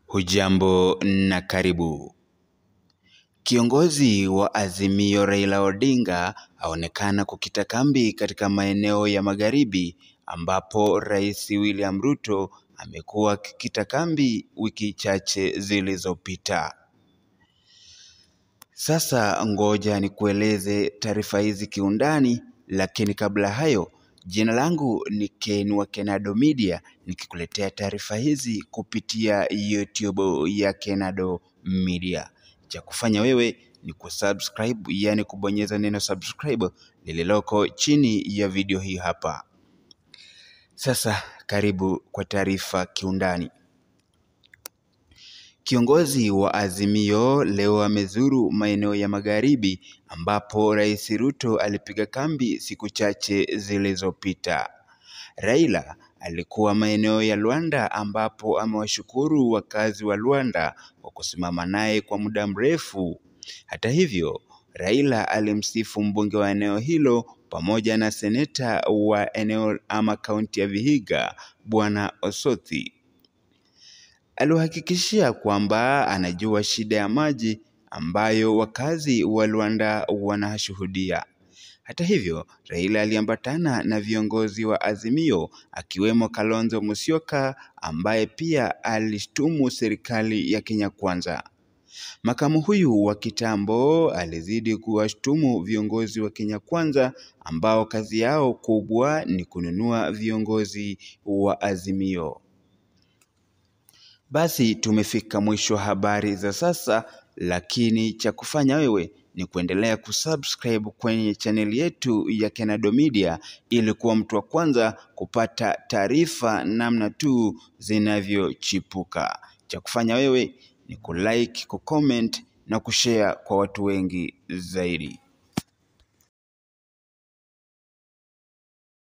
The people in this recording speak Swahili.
Hujambo na karibu. Kiongozi wa Azimio Raila Odinga aonekana kukita kambi katika maeneo ya magharibi ambapo Rais William Ruto amekuwa akikita kambi wiki chache zilizopita. Sasa ngoja nikueleze taarifa hizi kiundani, lakini kabla hayo, jina langu ni Ken wa Kenado Media nikikuletea taarifa hizi kupitia YouTube ya Kenado Media. Cha kufanya wewe ni kusubscribe, yani kubonyeza neno subscribe lililoko chini ya video hii hapa. Sasa karibu kwa taarifa kiundani. Kiongozi wa Azimio leo amezuru maeneo ya magharibi ambapo Rais Ruto alipiga kambi siku chache zilizopita. Raila alikuwa maeneo ya Luanda ambapo amewashukuru wakazi wa Luanda kwa kusimama naye kwa muda mrefu. Hata hivyo, Raila alimsifu mbunge wa eneo hilo pamoja na seneta wa eneo ama kaunti ya Vihiga, Bwana Osothi. Aliwahakikishia kwamba anajua shida ya maji ambayo wakazi wa Luanda wanashuhudia. Hata hivyo, Raila aliambatana na viongozi wa Azimio akiwemo Kalonzo Musyoka ambaye pia alishtumu serikali ya Kenya Kwanza. Makamu huyu wa kitambo alizidi kuwashtumu viongozi wa Kenya Kwanza ambao kazi yao kubwa ni kununua viongozi wa Azimio. Basi tumefika mwisho wa habari za sasa, lakini cha kufanya wewe ni kuendelea kusubscribe kwenye chaneli yetu ya Kenado Media ili kuwa mtu wa kwanza kupata taarifa namna tu zinavyochipuka. Cha kufanya wewe ni kulike, kucomment na kushare kwa watu wengi zaidi.